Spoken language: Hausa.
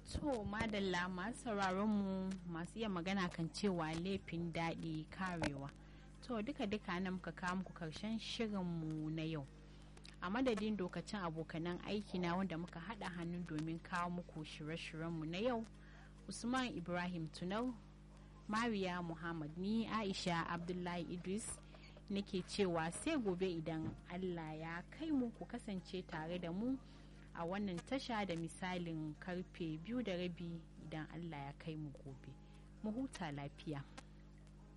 To madalla masu sauraron mu masu iya magana kan cewa laifin daɗi karewa. To duka duka nan muka kawo muku karshen shirinmu na yau. A madadin dokacin abokanan aiki na wanda muka haɗa hannu domin kawo muku shirye-shiryenmu na yau. Usman Ibrahim Tunau, Mariya Muhammad ni Aisha Abdullahi Idris nake cewa sai gobe idan Allah ya kai mu ku kasance tare da mu. a wannan tasha da misalin karfe biyu da rabi idan Allah ya kai mu gobe. Mu huta lafiya.